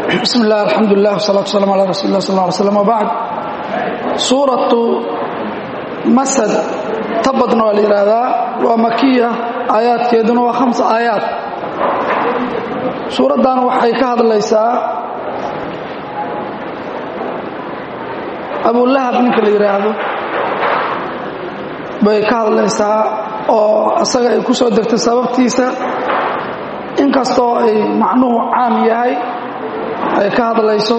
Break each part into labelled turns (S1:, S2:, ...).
S1: bismi illah alxamdulilah wsalaatu waslaam ala rasuli lah sal ly slam wbacd suuratu masad tabadna waa la yidhaahdaa waa makiya aayaadkeeduna waa hamsa aayaad suuraddan waxay ka hadlaysaa abulahab ninka la yidhaahdo bay ka hadlaysaa oo asaga ay ku soo degtay sababtiisa inkastoo ay macnuhu caam yahay ay ka hadlayso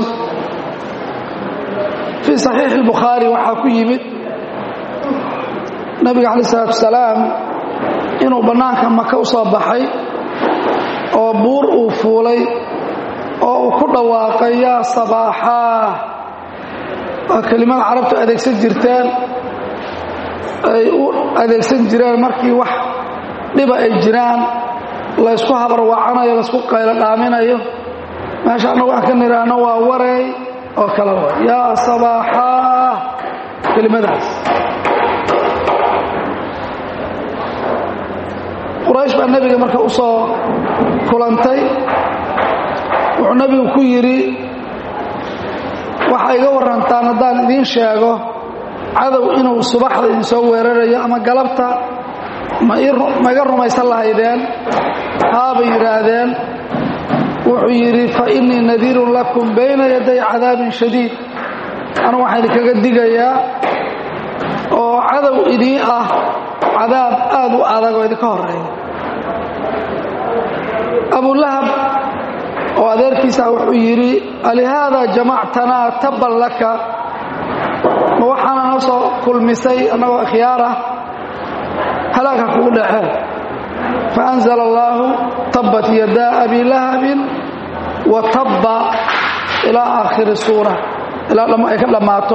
S1: fii saxiixi اlbukhaari waxaa ku yimid nabiga calaه الsalaatu wasalaam inuu bannaanka maka u soo baxay oo buur uu fuulay oo uu ku dhawaaqay yaa sabaaxaa waa kelimada carabtu adeegsan jirteen ay u adeegsan jireen markii wax dhiba ay jiraan laysku habarwacanayo laysku qaylo dhaaminayo meesha annagu aan ka nidhaahno waa wareey oo kale wa yaa sabaaxaa kelimadaas quraysh baa nebiga marka u soo kulantay wuxuu nebigu ku yidhi waxaa iga warrantaan haddaan idiin sheego cadow inuu subaxda idin soo weerarayo ama galabta ma iga rumaysan lahaydeen haabay yidhaahdeen wuxuu yidhi fa innii nadiirun lakum bayna yaday cadaabin shadiid anugu waxaan idinkaga digayaa oo cadow idii ah cadaab aad u adag oo idinka horeeya abulahab oo adeerkiisa wuxuu yidhi alihaada jamactanaa tabban laka ma waxaana noo soo kulmisay annagoo ikhyaar ah halaagha kugu dhaceen faanzala allaahu tabbat yadaa abi lahabin wa tabba ilaa aakhiri suura ilaa ay ka dhammaato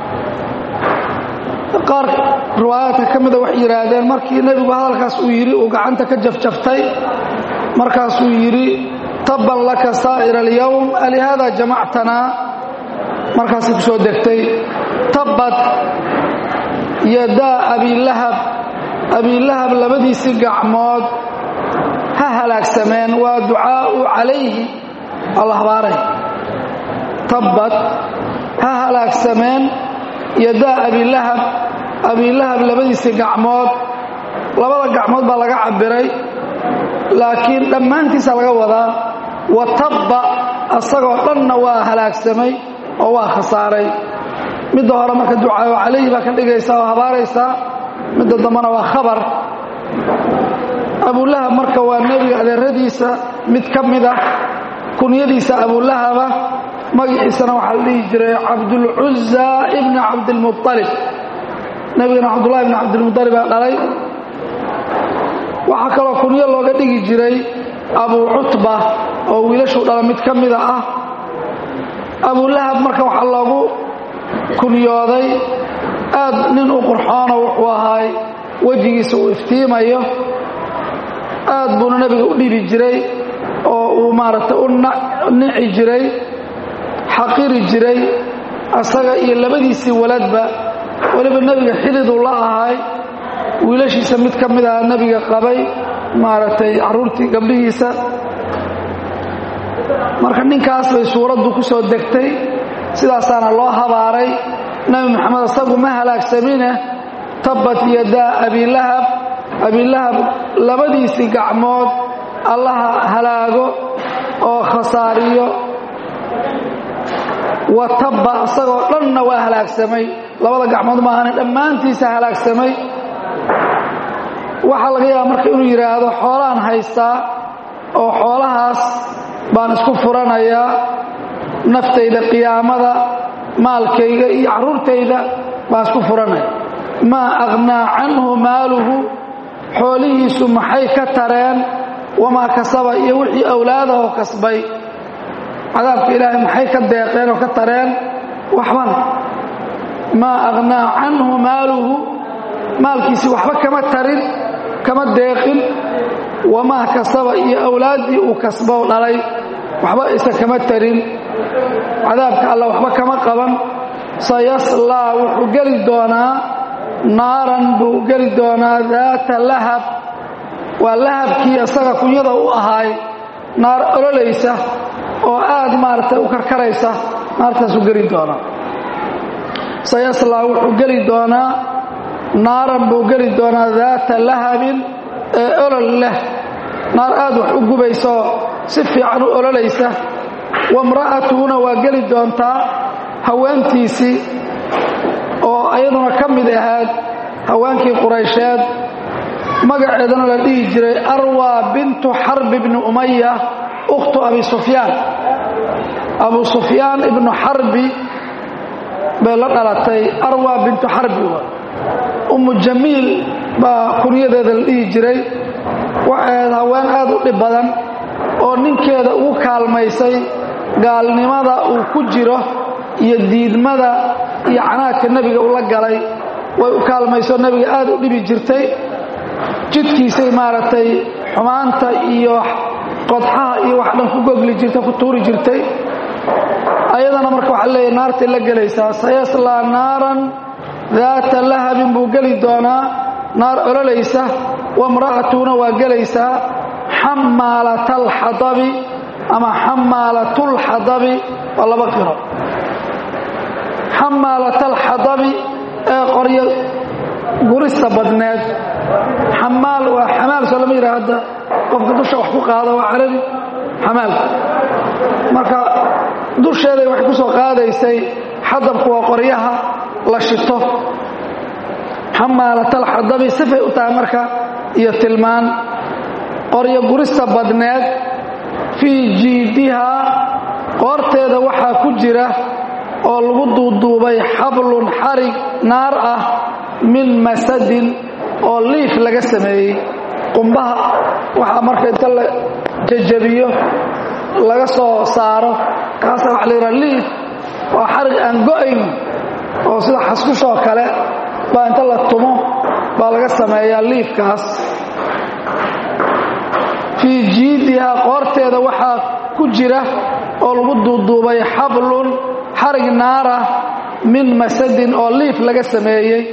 S1: qaar riwaayaadka ka mida waxay yidhaahdeen markii nebigu hadalkaas uu yidhi uu gacanta ka jafjaftay markaasuu yidhi tabban laka saa'ira alyowm alihaada jamactanaa markaasay ku soo degtay tabbat yadaa abilahab abilahab labadiisii gacmood ha halaagsameen waa ducaa'u calayhi alla habaaray tabbat ha halaagsameen yadaa abilahab abilahab labadiisii gacmood labada gacmood baa laga cabbiray laakiin dhammaantiisa laga wadaa wa tabba asagoo dhanna waa halaagsamay oo waa khasaaray midda hore marka ducaayo calayhi baa ka dhigaysaa oo habaaraysaa midda dambana waa khabar abulahab marka waa nebiga adeeradiisa mid ka mid ah kunyadiisa abulahaba magaciisana waxaa la dhihi jiray cabdulcuza ibni cabdilmualib nebigana cabdullahi ibni cabdilmualib baa dhalay waxaa kaloo kunyo looga dhigi jiray abu cutba oo wiilashuu dhala mid ka mida ah abulahab marka waxaa loogu kunyooday aad nin u qurxoono wuxuu ahaay wejigiisa uu iftiimayo aad buuna nebiga u dhibi jiray oo uu maaragtay u nici jiray xaqiri jiray asaga iyo labadiisii waladba weliba nebiga xididuu la ahaay wiilashiisa mid ka mid aha nebiga qabay maaragtay carruurtii gabdhihiisa marka ninkaas bay suuraddu ku soo degtay sidaasaana loo habaaray nebi moxamed asagu ma halaagsamine tabbat yadaa abilahab abilahab labadiisii gacmood allaha halaago oo khasaariyo wa tabba asagoo dhanna waa halaagsamay labada gacmood maahane dhammaantiisa halaagsamay waxaa laga yaaba marka inuu yidhaahdo xoolaan haystaa oo xoolahaas baan isku furanayaa naftayda qiyaamada maalkayga iyo carruurtayda baan isku furanaya maa aqhnaa canhu maaluhu xoolihiisu maxay ka tareen wamaa kasaba iyo wixii awlaadaho kasbay cadaabka ilaahay maxay ka deeqeen oo ka tareen waxbana maa aqhnaa canhu maaluhu maalkiisii waxba kama tarin kama deeqin wamaa kasaba iyo awlaaddii uu kasboo dhalay waxba isa kama tarin cadaabka alla waxba kama qaban sayaslaa wuxuu geli doonaa naaran buu geli doonaa daata lahab waa lahabkii isaga kunyada u ahaay naar ololaysa oo aad maaragtay u karkaraysa naartaasuu geli doonaa sayaslaa wuxuu geli doonaa naaran buu geli doonaa daata lahabin ee olol leh naar aad wax u gubaysaoo si fiican u ololaysa wamra'atuhuna waa geli doontaa haweentiisii oo ayaduna ka mid ahayd haweenkii quraysheed magaceedana la dhihi jiray arwa bintu xarb ibni umaya ukhtu abi sufyaan abu sufyaan ibnu xarbi bay la dhalatay arwa bintu xarbi ummu jamiil baa kunyadeeda la dhihi jiray waxay ahayd haween aad u dhib badan oo ninkeeda ugu kaalmaysay gaalnimada uu ku jiro iyo diidmada iyo canaadka nebiga ula galay way u kaalmayso nebiga aad u dhibi jirtay jidkiisay maaragtay xumaanta iyo qodxaha iyo wax dhan ku gogli jirtay ku tuuri jirtay ayadana marka waxaa leeyahy naartay la gelaysaa sayaslaa naaran daata lahabin buu geli doonaa naar ololaysa wamra'atuna waa gelaysaa xamaalata alxadabi ama xamaalatulxadabi waa laba qiro xamaalata alxadabi ee qoryo gurista badneed xamaal waa xamaal soo lama yidhaha hadda qofka dusha wax ku qaada waa carabi xamaalka marka dusheeday waxay ku soo qaadaysay xadabku waa qoryaha la shito xamaalatalxadabi sifay u tahay marka iyo tilmaan qoryo gurista badneed fii jiidihaa qoorteeda waxaa ku jira oo lagu duuduubay xablun xarig naar ah min masadin oo liif laga sameeyey qumbaha waxaa marka inta la jajabiyo laga soo saaro kaasa waxa la yidhaha liif waa xarig aan go'ayn oo sida xaskushoo kale baa inta la tumo baa laga sameeyaa liifkaas fii jiidihaa qoorteeda waxaa ku jira oo lagu duuduubay xablun xarig naara min masadin oo liif laga sameeyey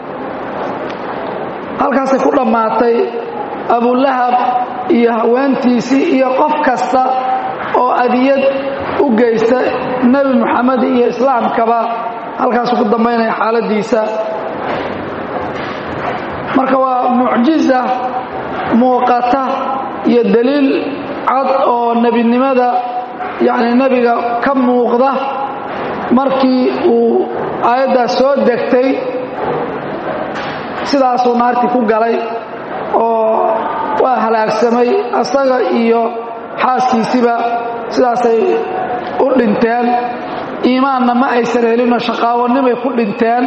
S1: halkaasay ku dhammaatay abulahab iyo haweentiisii iyo qof kasta oo adiyad u geysta nebi moxamed iyo islaamkaba halkaasuu ku dambaynaya xaaladiisa marka waa mucjiza muuqata iyo daliil cad oo nebinimada yacni nebiga ka muuqda markii uu aayaddaas soo degtay sidaasuu naartii ku galay oo waa halaagsamay asaga iyo xaaskiisiba sidaasay u dhinteen iimaanna ma aysan helinoo shaqaawanimay ku dhinteen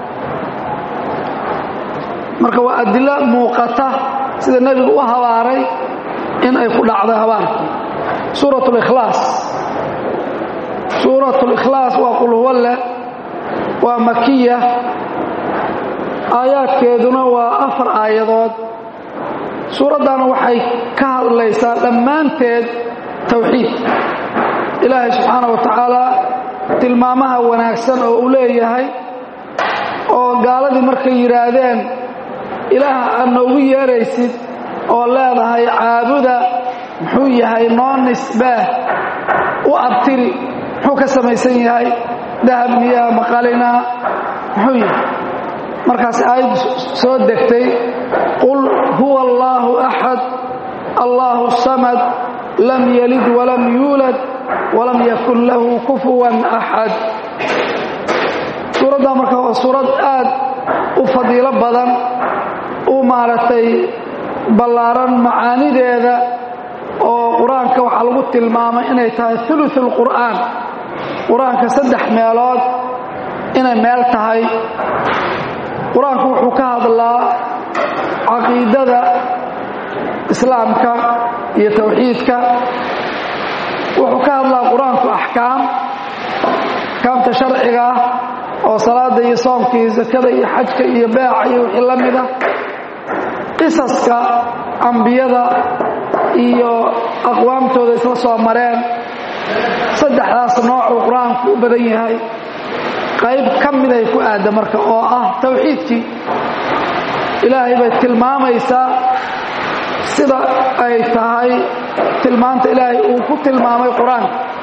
S1: marka waa adilo muuqata sida nebigu u habaaray in ay ku dhacday habaarkii suurat likhlaas suurat likhlaas waa qulhuwalle waa makiya aayaadkeeduna waa afar aayadood suuraddana waxay ka hadlaysaa dhammaanteed towxiid ilaahay subxaana wa tacaala tilmaamaha wanaagsan oo uu leeyahay oo gaaladii markay yidhaahdeen ilaah aad noogu yeeraysid oo leedahay caabuda muxuu yahay noo nisbaah u abtiri muxuu ka samaysan yahay dahab miyaa maqalinaa muxuu yahay markaas aayaddu soo degtay qul huwa allaahu axad allaahu samad lam yalid walam yuulad walam yakun lahu kufuwan axad suuraddaa marka waa suurad aad u fadiilo badan u maaragtay ballaaran macaanideeda oo qur-aanka waxaa lagu tilmaamay inay tahay uluث اlqur'aan qur-aanka saddex meelood inay meel tahay qur-aanku wuxuu ka hadlaa caqiidada islaamka iyo towxiidka wuxuu ka hadlaa qur-aanku axkaam axkaamta sharciga ah oo salaada iyo soomka iyo sakada iyo xajka iyo beeca iyo wixii la mida qisaska ambiyada iyo aqwaamtooda isla soo mareen saddexdaas noocuu qur-aanku u badan yahay qayb ka miday ku aadda marka oo ah towxiidkii ilaahay bay tilmaamaysaa sida ay tahay tilmaanta ilaahay uu ku tilmaamay qur-aanka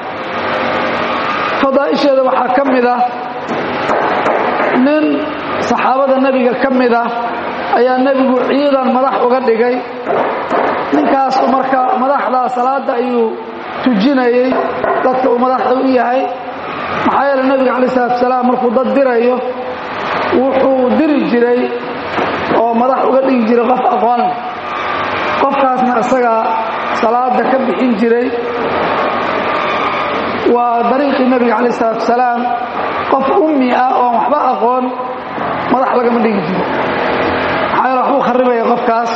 S1: fadaa'isheeda waxaa ka mid ah nin saxaabada nebiga ka mid ah ayaa nebigu ciidan madax uga dhigay ninkaasu marka madaxdaa salaadda ayuu tujinayey dadka uu madaxda u yahay maxaa yeele nebiga calayi salatu salaam markuu dad dirayo wuxuu diri jiray oo madax uga dhigi jiray qof aqoon leh qofkaasna isagaa salaada ka bixin jiray waa dariiqii nebiga calayi salatu salaam qof ummi ah oon waxba aqoon madax lagama dhigi jiro maxaa yeele waxbuu kharibaya qofkaas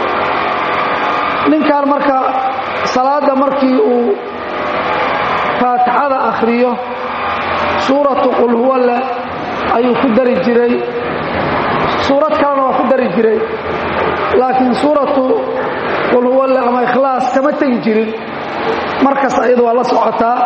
S1: ninkan marka salaadda markii uu faatixada akhriyo suuratu qul huwa leh ayuu ku dari jiray suurad kalena waa ku dari jiray laakiin suuratu qul huwa leh ama ikhlaas kama tegi jirin markas ayadu waa la socotaa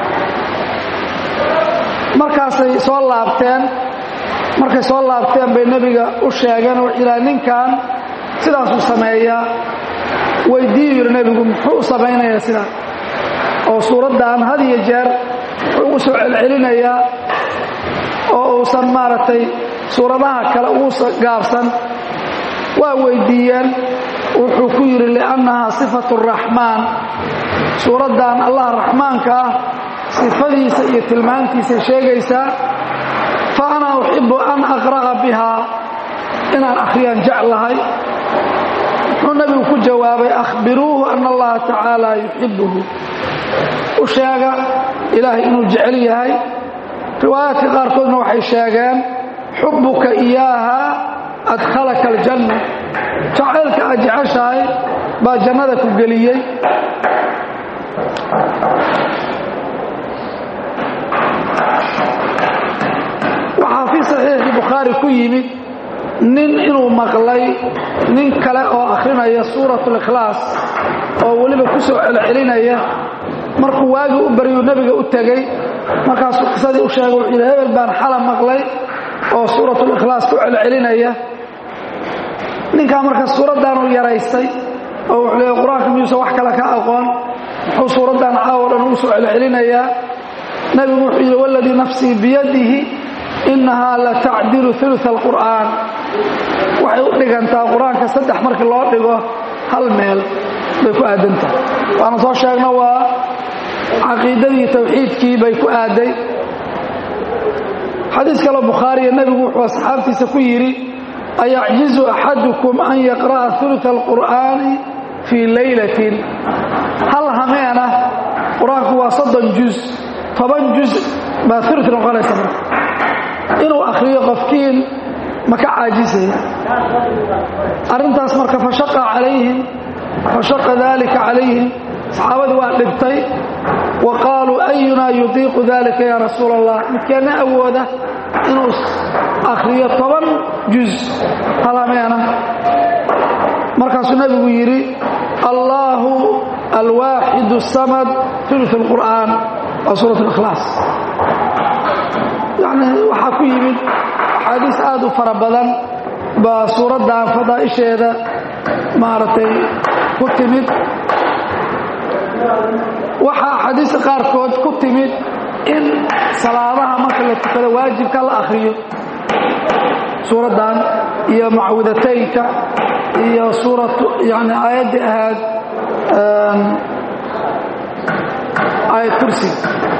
S1: markaasay soo laabteen markay soo laabteen bay nebiga u sheegeen oo ilaa ninkan sidaasuu sameeyaa weydiiyu yidhi nebigu muxuu u samaynayaa sidaas oo suuraddan had iyo jeer wuxuu ugu soo celcelinayaa oo uusan maaragtay suuradaha kale ugu gaabsan waa weydiiyeen wuxuu ku yidhi liannahaa sifatu raxmaan suuraddan allah raxmaanka ah sifadiisa iyo tilmaantiisay sheegaysaa fa ana uxibu an aqra'a bihaa inaan akhriyaan jeclahay muxuu nebigu ku jawaabay akhbiruuhu ana allaha tacaala yuxibuhu u sheega ilaahay inuu jecel yahay riwaayaadka qaarkoodna waxay sheegeen xubbuka iyaaha adkhalaka aljanna jacaylka aad jeceshahay baa jannada ku geliyey waxaa fii saxiixi bukhaari ku yimid nin inuu maqlay nin kale oo akhrinaya suurat likhlaas oo weliba ku soo celcelinaya markuu waagii u baryuu nebiga u tegey markaasuu qisadii u sheegay wuxuu yidhi hebel baan xala maqlay oo suuratulikhlaas ku celcelinaya ninkaa marka suuraddaanuu yaraystay oo wuxuu leeya qur-aanka miyuusan wax kale ka aqoon muxuu suuraddan caawo dhan ugu soo celcelinayaa nebigu wuxuu yidhi waladii nafsii biyadihi innahaa la tacdilu uluث alqur'aan waxay u dhigantaa qur-aanka saddex markii loo dhigo hal meel bay ku aadantahay waana soo sheegno waa caqiidadii tawxiidkii bay ku aaday xadiis kaloo bukhaariya nebigu wuxuu asxaabtiisa ku yidhi ayacjizu axadukum an yaqra'a uluث alqur'aani fii laylatin hal hameena qur-aanku waa soddon juz toban juz baa ulu noqonaysa marka inuu akhriyo qofkiin ma ka caajisaya arrintaas marka fashaqa calayhim fashaqa dalika calayhim saxaabadii waa dhibtay wa qaaluu ayunaa yudiiqu dalika yaa rasuula allah midkeenna awooda inuu akhriyo toban juz halameena markaasuu nebigu yidhi allaahu alwaaxidu samad ulu اlqur'aan waa suurat اlikhlaas yacni waxaa ku yimid axaadiis aad u fara badan baa suuraddan fadaa'isheeda maaragtay ku timid waxaa axaadiista qaarkood ku timid in salaadaha marka la tukado waajibka la akhriyo suuraddan iyo macwidataynka iyo suuratu yani aayaddii ahayd aayad kursiga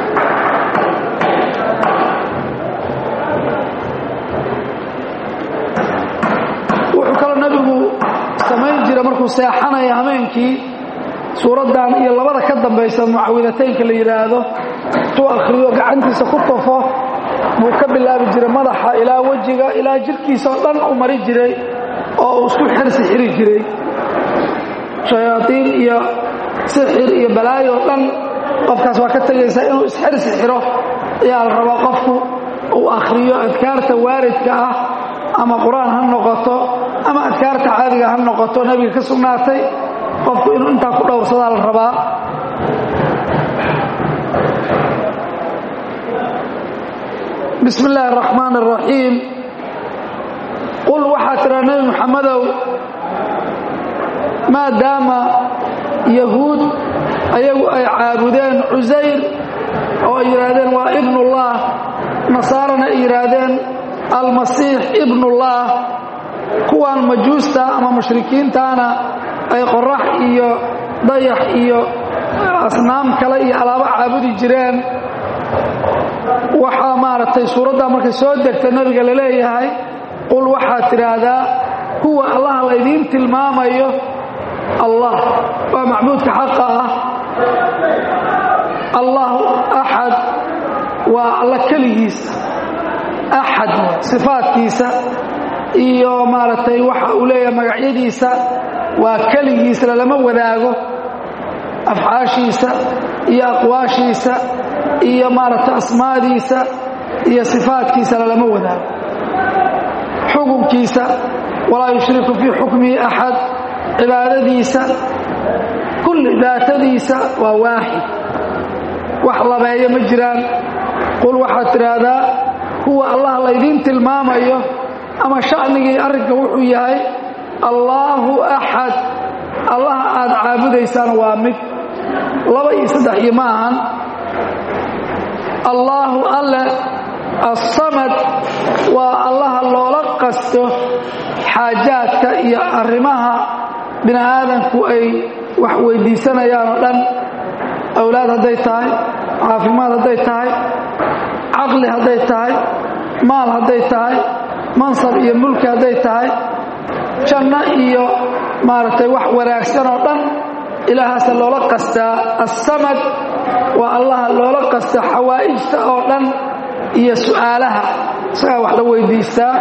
S1: wuxuu kaloo nebigu samayn jira markuu seexanaya hameenkii suuraddan iyo labada ka dambaysa mucawidataynka la yidhaahdo intuu akhriyo gacantiisa ku tufo buu ka bilaabi jiray madaxa ilaa wejiga ilaa jirhkiisa oo dhan u mari jiray oo uu isku xirsi xiri jiray shayaadiin iyo sixir iyo balaayo o dhan qofkaas waa ka tegaysaa inuu isxirsi xiro ayaa la rabaa qofku uu akhriyo adkaarta waaridka ah ama qur-aan ha noqoto ama adkaarta caadiga ha noqoto nebiga ka sugnaatay qofku inuu intaa ku dhowrsadaa la rabaa bismi illaahi araxmaan araxiim qul waxaa tiraa nebi muxammedow maadaama yahuud ayagu ay caabudeen cusayr oo ay yidhaahdeen waa ibnullah nasaarana ay yidhaahdeen almasiix ibnullah kuwan majuusta ama mushrikiintaana ay qorax iyo dayax iyo asnaam kale iyo alaabo caabudi jireen waxaa maaragtay suuraddaa markay soo degta nebiga la leeyahay qul waxaad tidhaahdaa kuwa allaha laydiin tilmaamayo allah waa macbuudka xaqa ah allahu axad waa alla keligiisa axad sifaadkiisa iyo maaragtay waxa uu leeyahay magacyadiisa waa keligiisa lalama wadaago afcaashiisa iyo aqwaashiisa iyo maaragtay asmaadiisa iyo sifaadkiisa lalama wadaago xukunkiisa walaa yushriku fii xukmihi axad cibaadadiisa kulli daatadiisa waa waaxid wax labeeyo ma jiraan qul waxaad tidhaahdaa kuwa allah laydiin tilmaamayo ama sha'nigii arrinka wuxuu yahay allaahu axad allaha aad caabudaysaan waa mid laba iyo saddex iyo ma ahan allaahu alle assamad waa allaha loola qasto xaajaadka iyo arrimaha bini aadanku ay wax weyddiisanayaan oo dhan awlaad hadday tahay caafimaad hadday tahay caqli hadday tahay maal hadday tahay mansab iyo mulki hadday tahay janno iyo maaragtay wax wanaagsan oo dhan ilaahaasa loola qastaa assamad waa allaha loola qasta xawaa'ijta oo dhan iyo su'aalaha isagaa wax la weyddiistaa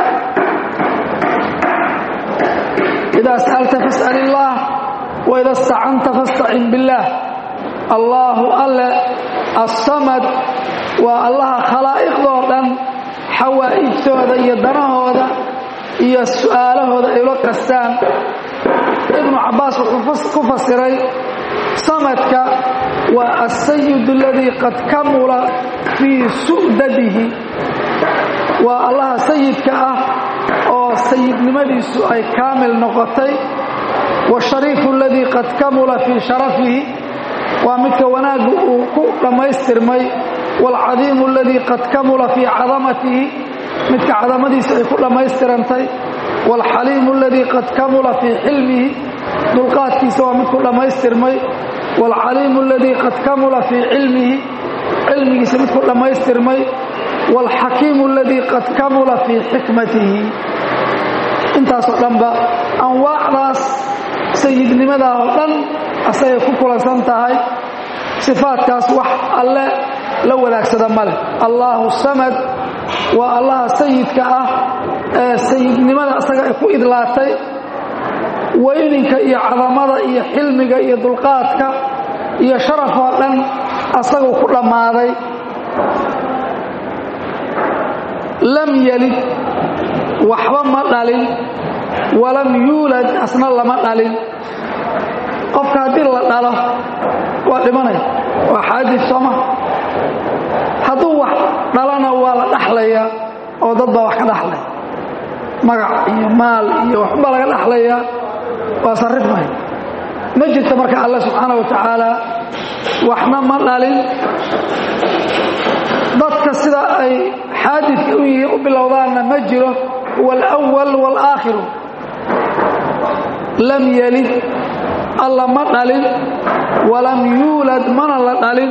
S1: idaa sa'alta fas'al illaah waida stacanta fastacin billaah allaahu alle assamad waa allaha khalaa'iqdoo dhan xawaa'ijtooda iyo danahooda iyo su'aalahooda ay ula qastaan ibnu cabbaas wuxuu ku fasiray samadka waa asayid aladii qad kamula fii su'dadihi waa allaha sayidka ah oo sayidnimadiisu ay kaamil noqotay washariifu aladii qad kamula fii sharafihi waa midka wanaaggu uu ku dhammaystirmay waalcadiimu aladii qad kamula fii cadamatihi midka cadamadiisa ay ku dhammaystirantay waalxaliimu aladii qad kamula fii xilmihi dulqaadkiisa waa mid ku dhammaystirmay waalcaliimu aladii qad kamula fii cilmihi cilmigiisa mid ku dhammaystirmay waalxakiimu aladii qad kamula fii xikmatihi intaasoo dhanba anwaacdaas sayidnimadaa oo dhan asagay ku kulansan tahay sifaadkaas wax alle la wadaagsada ma leh allaahu samad waa allaha sayidka ah ee sayidnimada asaga ay ku idlaatay weyninka iyo cadamada iyo xilmiga iyo dulqaadka iyo sharafoo dhan asaguu ku dhammaaday lam yelid waxba ma dhalin walam yuulad asna lama dhalin qofka haddii la dhalo waa dhimanaya waa xaadis sooma hadduu wax dhalana waa la dhaxlayaa oo dad baa wax ka dhaxlaya magac iyo maal iyo waxba laga dhaxlayaa waa sarrifmaya ma jirta marka alle subxaana wa tacaala waxna ma dhalin dadka sida ay xaadidka u yihiin u bilowdaanna ma jiro huwa alawal waalaakhiru lam yelid alla ma dhalin walam yuulad mana la dhalin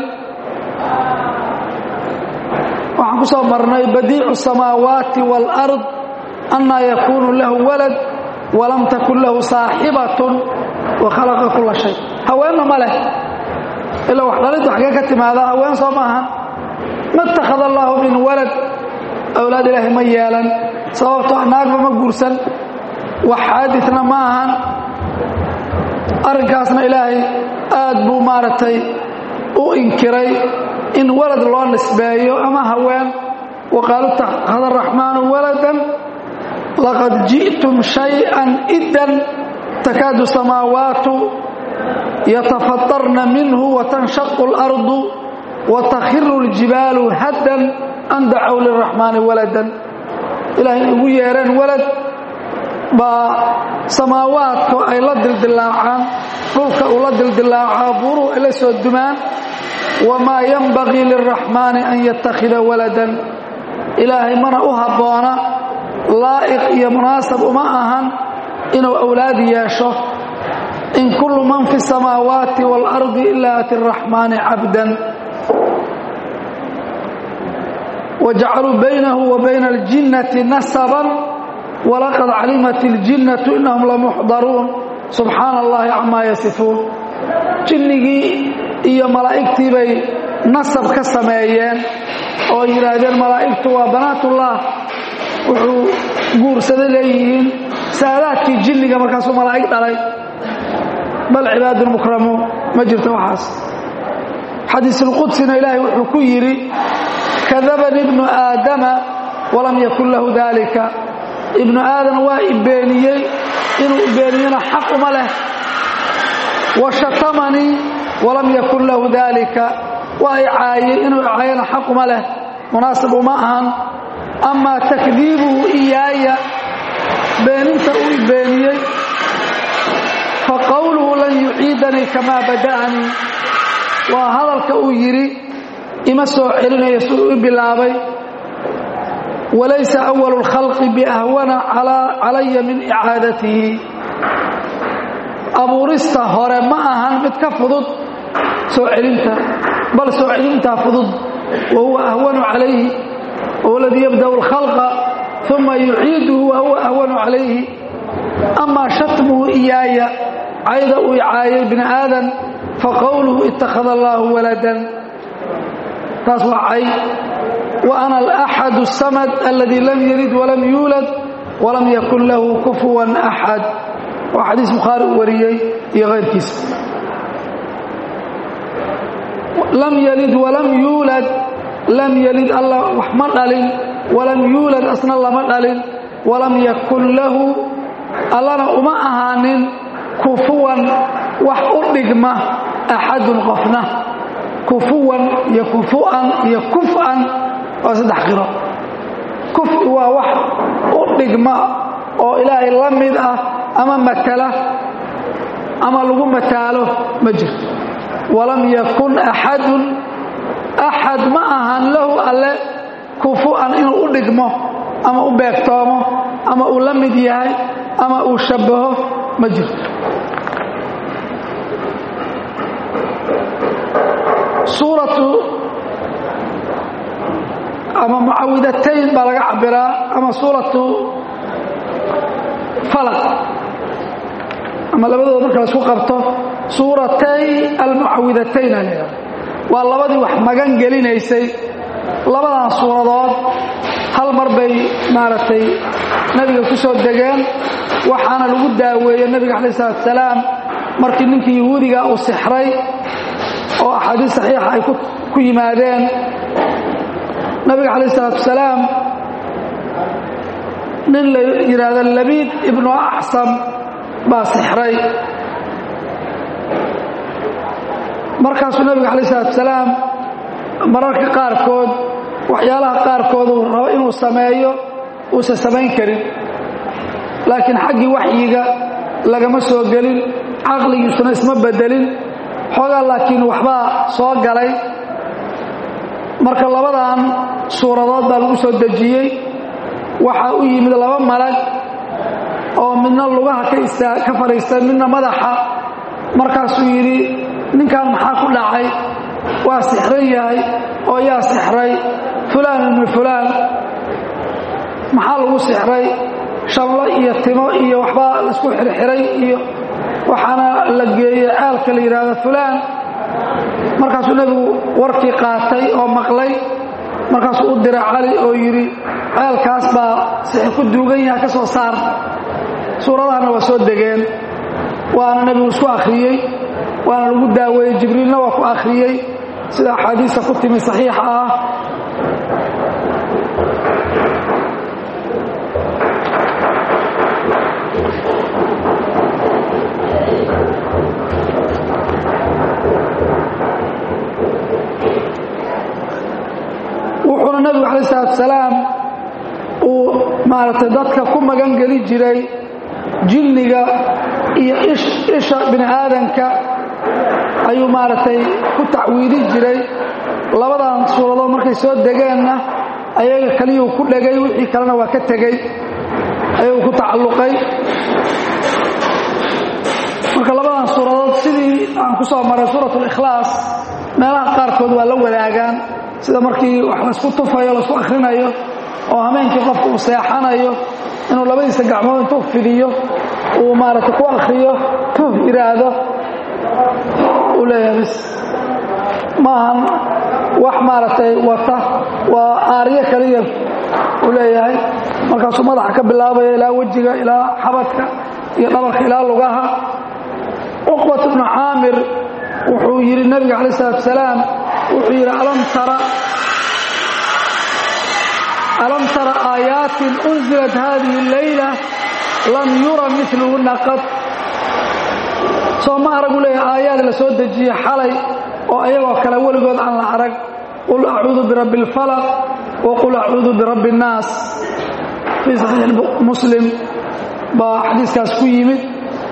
S1: waxaan ku soo marnay badiicu samaawaati waalard annaa yakuunu lahu walad walam takun lahu saaxibatun wa khalaqa kula shay haweenna ma leh ilaa wax dhaliddu xaggee ka timaada haween soo maahan ma itakhada allaahu min walad awlaad ilaahay ma yeelan sababto naagba ma guursan wax xaadidna ma ahan arrinkaasna ilaahay aad buu maaragtay u inkiray in walad loo nisbeeyo ama haween wa qaalu itakhada araxmaanu waladan laqad ji'tum shay-an iddan takaadu samaawaatu yatafatarna minhu watanshaqu اlardu watakhiru اljibaalu haddan an dacow liraxmaani waladan ilaahay ugu yeereen walad baa samaawaadku ay la dildilaacaan dhulka uu la dildilaacaa buuruhu ay la soo dumaan wamaa yanbagii lilraxmaani an yattakhida waladan ilaahay mana u habboona laa'iq iyo munaasab uma ahan inuu awlaad yeesho in kullu man fi samaawaati waalardi ilaa ati araxmaani cabdan wajacaluu baynahu wa bayna aljinnati nasaban walaqad calimat iljinnatu inahum lamuxdaruun subxaana allahi camaa yasifuun jinnigii iyo malaa'igtii bay nasab ka sameeyeen oo yidhaahdeen malaa'igtu waa banaatullah wuxuu guursaday leeyihiin saadaadkii jinniga markaasuu malaa'ig dhalay bal cibaadun mukramuun ma jirto waxaas xadiisulqudsina ilaahay wuxuu ku yidhi kadabani ibnu aadama walam yakun lahu daalika ibnu aadam waa ibeeniyey inuu ibeeniyena xaq uma leh wa shatamanii walam yakun lahu daalika waa i caayey inuu caayana xaq uma leh munaasib uma ahan amaa takdiibuhu iyaaya beeninta uu ibeeniyey fa qowluhu lan yuciidanii kamaa bada'anii waa hadalka uu yidhi ima soo celinayo siduu i bilaabay walaysa awalu اlkhalqi biahwana calaya min icaadatihi abuurista hore ma ahan mid ka fudud soo celinta bal soo celintaa fudud wa huwa ahwanu calayhi wahuwa aladii yabda'u اlkhalqa uma yuciiduhu wa huwa ahwanu calayhi amaa shatmuhu iyaaya cayda uu icaayay bini aadan faqowluhu ittakhada allaahu waladan taas waa cay wa ana alaxad الsamad aladii lam yalid walam yuulad walam yakun lahu kufuwan axad waa xadiis bukhaari uu wariyey iyo kayrkiisa lam yalid walam yuulad lam yalid alla wax ma dhalin walam yuulad asna lama dhalin walam yakun lahu allana uma ahaanin kufuwan wax u dhigma axadun qofna kufuwan iyo kufu'an iyo kuf'an waa saddex qiro kufi waa wax u dhigma oo ilaahay la mid ah ama matala ama lagu mataalo ma jirto walam yakun axadun axad ma ahan lahu alle kufu'an inuu u dhigmo ama u beegtoomo ama uu la mid yahay ama uu shabbaho ma jirto suuratu ama mucawidatayn baa laga cabiraa ama suuratu falaq ama labadooda marka laisku qabto suuratay almucawidatayn aa laydhaha waa labadii wax magan gelinaysay labadan suuradood hal mar bay maaragtay nebiga ku soo degeen waxaana lagu daaweeyey nebiga calayi salatu salaam markii ninkii yahuudiga uu sixray oo axaadiis saxiixa ay ku yimaadeen nabiga calayh isalaatu wasalaam nin la yidhaahdo labiid ibnu axsam baa sixray markaasuu nabiga calayh isalaatu wasalaam mararka qaarkood waxyaalaha qaarkood uu rabo inuu sameeyo uusan samayn karin laakiin xaggii waxyiga lagama soo gelin caqligiisuna isma bedelin xoogaa laakiin waxbaa soo galay marka labadan suuradood baa lagu soo dejiyey waxaa u yimid laba malag oo midna lugaha ka fadhiistay midna madaxa markaasuu yidhi ninkan maxaa ku dhacay waa sixran yahay oo yaa sixray fulaan ibnu fulaan maxaa lagu sixray shamlo iyo timo iyo waxbaa laisku xirxiray iyo waxaana la geeyey ceelka la yidhaahdo fulaan markaasuu nebigu warkii qaatay oo maqlay markaasuu u diray cali oo yidhi ceelkaas baa sixir ku duugan yaha ka soo saar suuradahanna waa soo degeen waana nebigu isku akhriyey waana lagu daaweeyey jibriilna waa ku akhriyey sida axaadiista ku timi saxiixa ah wuxuuna nebigu calayi salatu salaam uu maaragtay dadka ku magan geli jiray jinniga iyo isha bini aadanka ayuu maaragtay ku tacwiidi jiray labadan suuradood markay soo degeenna ayaga keliyuu ku dhegay wixii kalena waa ka tegey ayaguu ku tacalluqay marka labadan suuradood sidii aan ku soo maray suurat اlikhlaas meelaha qaarkood waa la wadaagaan sida markii wax laysku tufayo laisku akhrinayo oo hameenkii qofka uu seexanayo inuu labadiisa gacmood intuu fidiyo uu maaragtay ku akhriyo tuuf yidhaahdo uu leeyahay bis maahan wax maaragtay wata waa aaryo kaliya uu leeyahay markaasuu madaxa ka bilaabaya ilaa wejiga ilaa xabadka iyo dhabarka ilaa lugaha cuqbat bnu caamir wuxuu yidhi nabiga calaih salatu salaam wuxuu yidhi alam tara alam tara aayaatin unzilat hadihi اleyla lam yura miluhuna qad soo ma aragu leeyahay aayaad la soo dejiye xalay oo ayagoo kale weligood aan la arag qul acuudu birabbi اlfalaq wa qul acuudu birabbi اnnaas fii saxiix muslim baa xadiiskaas ku yimid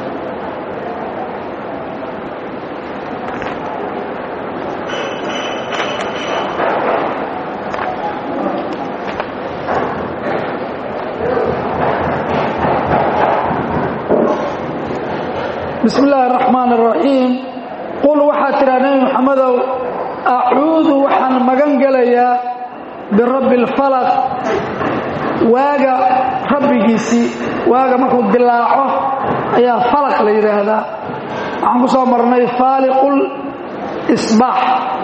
S1: bismi illaahi araxmaan araxiim qul waxaad tidhaha nebi moxamedow acuudu waxaan magan gelayaa birabbi alfalaq waaga rabbigiisii waaga markuu dilaaco ayaa falaq la yidhaahdaa waxaan ku soo marnay faaliqul isbaax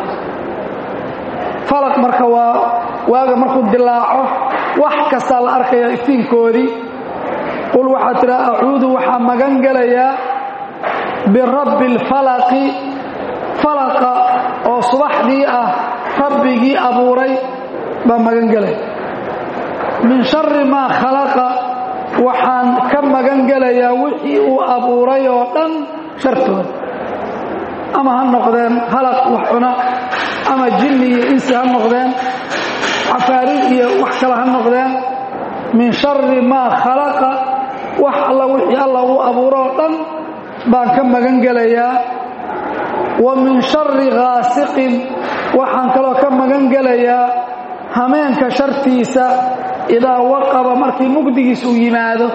S1: falaq marka waa waaga markuu dilaaco wax kastaa la arkaya iftiinkoodii qul waxaad tidhaha acuudu waxaan magan gelayaa birabbi alfalaqi falaqa oo subaxdii ah rabbigii abuuray baa magan gelay min shari maa khalaqa waxaan ka magan gelayaa wixii uu abuuray oo dhan shartooda ama ha noqdeen halaq wax cuna ama jinni iyo insi ha noqdeen cafaarid iyo wax kale ha noqdeen min shari maa khalaqa wax alla wixii alla uu abuuro oo dhan baan ka magan gelayaa wa min shari ghaasiqin waxaan kaloo ka magan gelayaa hameenka shartiisa idaa waqaba markii mugdigiis uu yimaado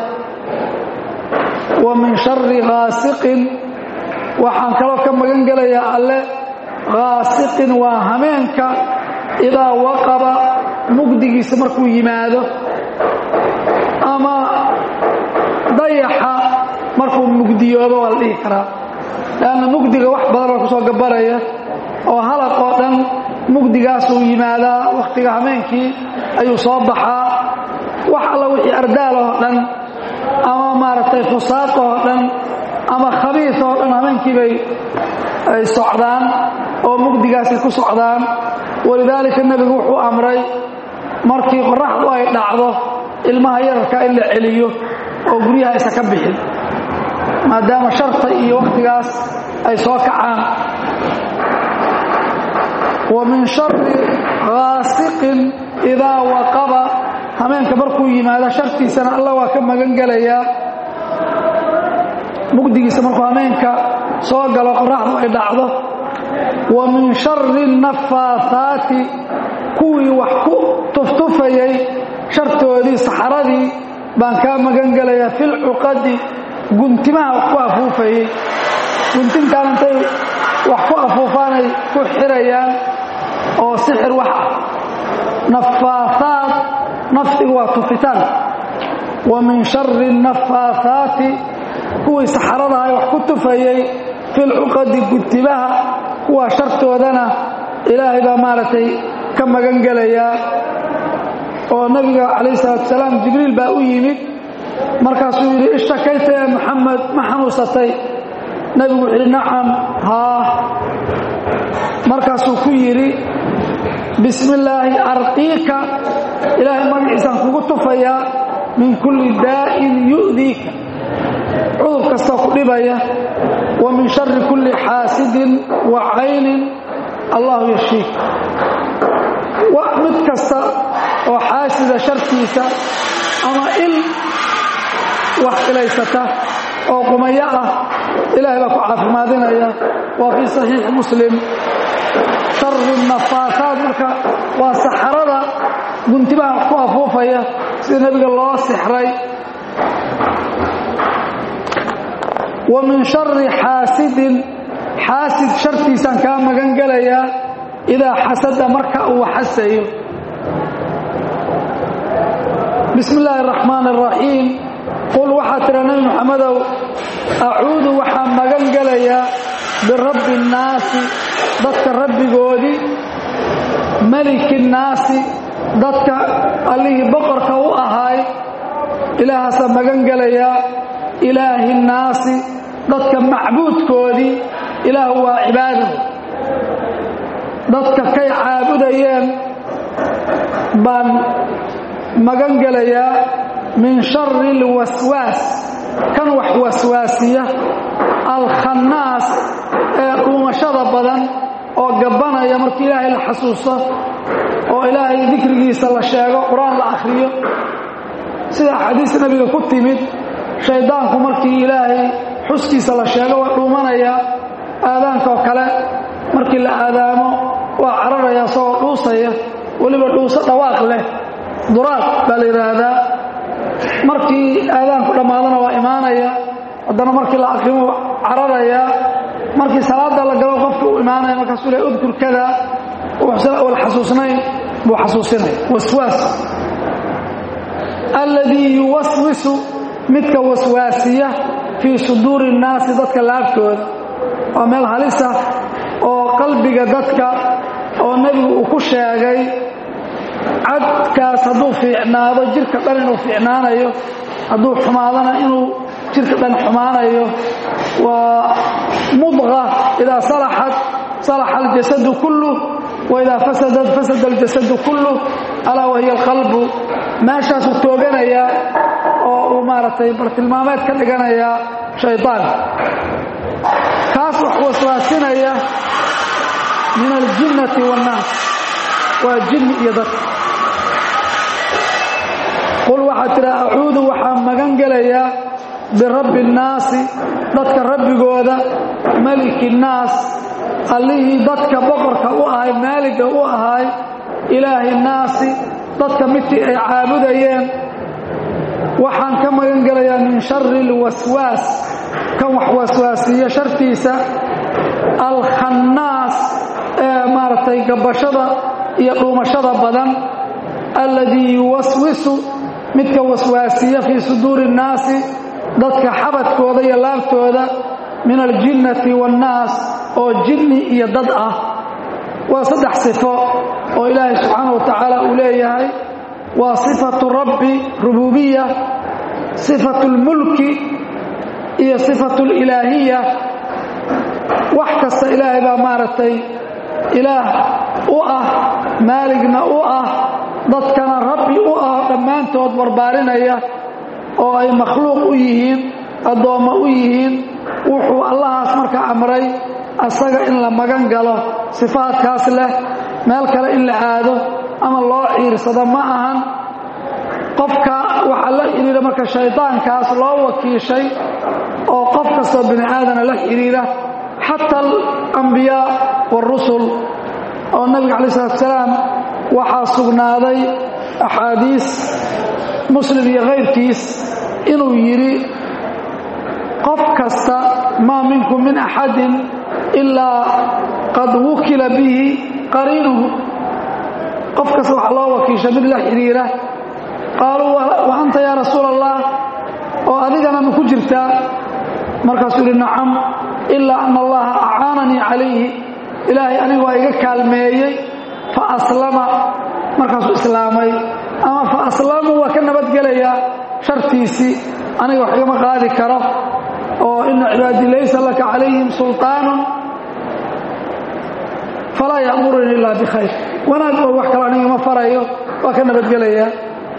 S1: wa min shari ghaasiqin waxaan kaloo ka magan gelayaa alle ghaasiqin waa hameenka idaa waqaba mugdigiisa markuu yimaado ama dayaxa markuu mugdiyoobo waa la dhihi karaa leanna mugdiga wax badan baa ku soo gabaraya oo halaq oo dhan mugdigaasuu yimaadaa wakhtiga hameenkii ayuu soo baxaa wax alla wixii ardaal oo dhan ama maaragtay fusaaq oo dhan ama khabiis oo dhan hameenkii bay ay socdaan oo mugdigaasay ku socdaan walidaalika nebigu wuxuu amray markii qoraxdu ay dhacdo ilmaha yararka in la celiyo oo guryaha aysa ka bixin maadaama sharta iyo wakhtigaas ay soo kacaan wa min shari ghaasiqin idaa waqaba hameenka markuu yimaado shartiisana alla waa ka magan gelayaa mugdigiisa markuu hameenka soo galo qoraxdu ay dhacdo wa min shari nafaathaati kuwii wax ku tuftufayay shartoodii saxaradii baan kaa magan gelayaa filcuqadi guntimaha wax ku afuufayey guntintaan intay wax ku afuufaanay ku xirayaan oo sixir wax ah nafaathaat nafsigu waa tufitaan wa min shari nafaathaati kuwii saxaradahay wax ku tufayey filcuqadi guntimaha kuwaa shartoodana ilaahay baa maaragtay ka magan gelayaa oo nabiga calayh salaatu salaam jibriil baa u yimid markaasuu yidhi ishtakayta ya maxamed ma xanuunsatay nebigu wuxuu yidhi nacam haa markaasuu ku yidhi bismi illaahi arqiika ilaahay magaciisaan kugu tufayaa min kulli daa'in yu'diika cudur kastoo ku dhibaya wa min shari kulli xaasidin wa caynin allahu yashiik mid kasta oo xaasida shartiisa ama il wax ilaysata oo qumayo ah ilaahay baa ku caafimaadinaya waa fii saxiixi muslim shari nafaasaad marka waa saxarada guntibaha ku afuufaya sida nebiga loo sixray wa min shari xaasidin xaasid shartiisaan kaa magan gelayaa idaa xasada marka uu xasayo bismi illaahi araxmaan araxiim qul waxaa tira nebi moxamedow acuudu waxaan magan gelayaa birabbi innaasi dadka rabbigoodii meliki innaasi dadka allihii boqorka u ahaay ilaahaasaan magan gelayaa ilaahi innaasi dadka macbuudkoodii ilaah waa cibaado dadka kay caabudayeen baan magan gelayaa min shari alwaswaas kan wax waswaasiya alkhannaas ee dhuumashada badan oo gabbanaya markii ilaahay la xasuusto oo ilaahay dikrigiisa la sheego qur-aan la akhriyo sida axaadiis nebiga ku timid shayddaanku markii ilaahay xuskiisa la sheego waa dhuumanayaa aadaankaoo kale markii la aadaamo waa cararaya isagoo dhuusaya weliba dhuuso dhawaaq leh duraad baa la yidhaahdaa markii aadaanku dhammaadana waa imaanaya haddana markii la aqrimo cararayaa markii salaada la galo qofka uu imaanaya markaasuu le udkur kada uusan awal xasuusnayn buu xasuusinaya waswaas alladii yuwaswisu midka waswaasiya fii suduuri innaasi dadka laabtooda waa meel halisa oo qalbiga dadka oo nebigu uu ku sheegay cadkaas hadduu fiicnaado jirka dhan inuu fiicnaanayo hadduu xumaadana inuu jirka dhan xumaanayo waa mudqa idaa salaxat salaxa aljasadu kulluh wa idaa fasadat fasada aljasadu kulluh alaa wahiya alqalbu meeshaasuu tooganayaa oo uu maaragtay bartilmaameed ka dhiganayaa shaydaanka kaas wax waswaasinaya min aljinnati waannaas waa jinni iyo dadka qul waxaad tidhaa acuudu waxaan magan gelayaa birabbi innaasi dadka rabbigooda meliki innaas allihii dadka boqorka u ahay maaliga u ahay ilaahi innaasi dadka midkii ay caabudayeen waxaan ka magan gelayaa min shari alwaswaas kan wax waswaasiya shartiisa alkhannaas ee maaragtay gabashada iyo dhuumashada badan alladii yuwaswisu midka waswaasiya fii suduuri innaasi dadka xabadkooda iyo laabtooda min aljinnati waannaas oo jinni iyo dad ah waa saddex sifo oo ilaahay subxaana wa tacaala uu leeyahay waa sifatu rabbi rububiya sifatu lmulki iyo sifatu lilaahiya wax kasta ilaahay baa maaragtay ilaah u ah maaligna u ah dadkana rabbi u ah dhammaantood barbaarinaya oo ay makhluuq u yihiin addoommo u yihiin wuxuu allahaas marka amray asaga in la magan galo sifaadkaas leh meel kale in la aado ama loo ciirsado ma ahan qofka waxaa la xidhiira marka shaydaankaas loo wakiishay oo qof kastoo bini aadana la xidhiira xata alambiyaa waarusul oo nabiga calayi salatu salaam waxaa sugnaaday axaadiis muslim iyo kayrkiis inuu yidhi qof kasta maa minkum min axadin ilaa qad wukila bihi qariinuhu qof kasta waxaa loo wakiisha mid la xidhiira qaaluu wa anta yaa rasuula allah oo adigana ma ku jirtaa markaasuu yidhi nacam ilaa ana allaha acaananii calayhi ilaahay aniga waa iga kaalmeeyey fa aslama markaasuu islaamay ama fa aslamuu waa ka nabadgelayaa shartiisii aniga wax igama qaadi karo oo ina cibaadii laysa laka calayhim sulطaanun falaa ya'muruni ilaa bikhayr wanaag oo wax kale aniga ma farayo waa ka nabadgelayaa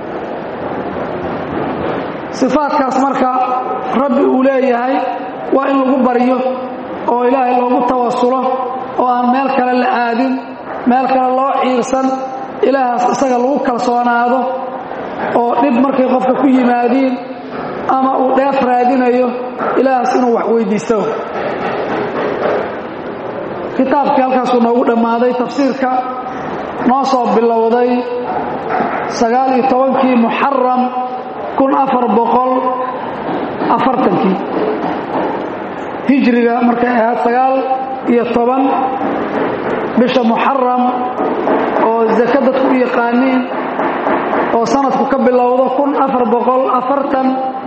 S1: sifaadkaas marka rabbi uu leeyahay waa in lagu baryo oo ilaahay loogu tawasulo oo aan meel kale la aadin meel kale loo ciirsan ilaahaas isaga lagu kalsoonaado oo dhib markay qofka ku yimaadiin ama uu dheef raadinayo ilaahas inuu wax weydiisto kitaabkii halkaasuu noogu dhammaaday tafsiirka noo soo bilowday sagaal iyo tobankii muxaram kun afar boqol afartankii hijriga markay ahayd sagaal iyo toban bisha muxaram oo zaka dadku u yaqaaniin oo sanadku ka bilowdo kun afar boqol afartan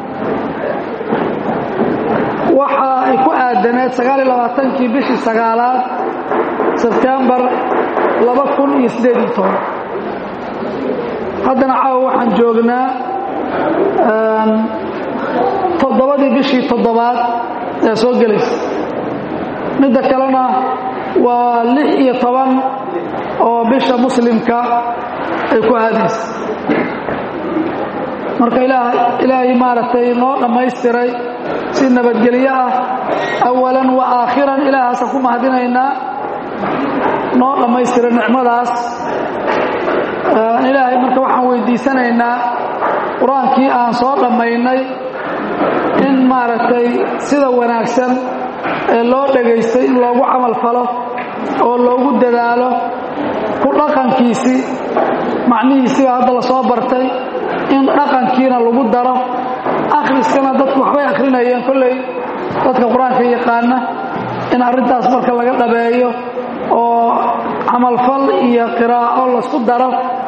S1: waxa ay ku aadaneed sagaal iyo labaatankii bishii sagaalaad sebtembar laba kun iyo siddeed iyo toban haddana caawa waxaan joognaa toddobadii bishii toddobaad ee soo gelaysa midda kalena waa lix iyo toban oo bisha muslimka ay ku aadaysa marka ilaahay maaragtay noo dhammaystiray si nabadgelyo ah awalan wa aakhiran ilaahaasaan ku mahadinaynaa noo dhammaystiray nicmadaas ilaahay marka waxaan weydiisanaynaa qur-aankii aan soo dhammaynay in maaragtay sida wanaagsan ee loo dhagaystay in loogu camal falo oo loogu dadaalo ku dhaqankiisii macnihiisiba hadda la soo bartay in dhaqankiina lagu daro akhriskana dadku waxbay akhrinayeen kolley dadka qur-aanka yaqaana in arrintaas marka laga dhabeeyo oo camalfal iyo qiraa'o laisku daro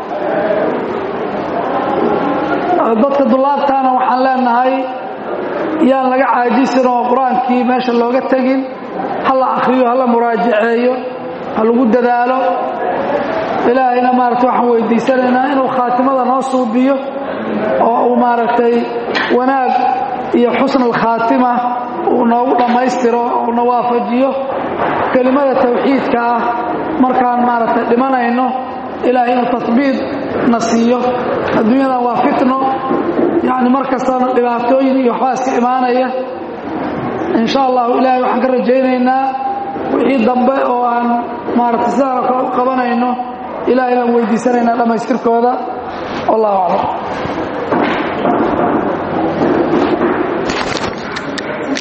S1: dadka dullaabtaana waxaan leenahay yaan laga caajisin oo qur-aankii meesha looga tegin ha la akhriyo ha la muraajaceeyo ha lagu dadaalo ilaahayna maaragtay waxaan weydiisanaynaa inuu khaatimada noo suubiyo oo uu maaragtay wanaag iyo xusn alkhaatima uu noogu dhammaystiro uu na waafajiyo kelimada tawxiidka ah markaan maaragtay dhimanayno ilaahay inuu tatbiid na siiyo adduunyadan waa fitno yacni mar kastana dhibaatooyin iyo waxbaa iska imaanaya in sha allahu ilaahay waxaan ka rajaynaynaa wixii dambe oo aan maaragtay sidaan oo kale u qabanayno ilahay baan weydiisanaynaa dhammaystirkooda wallahu aclam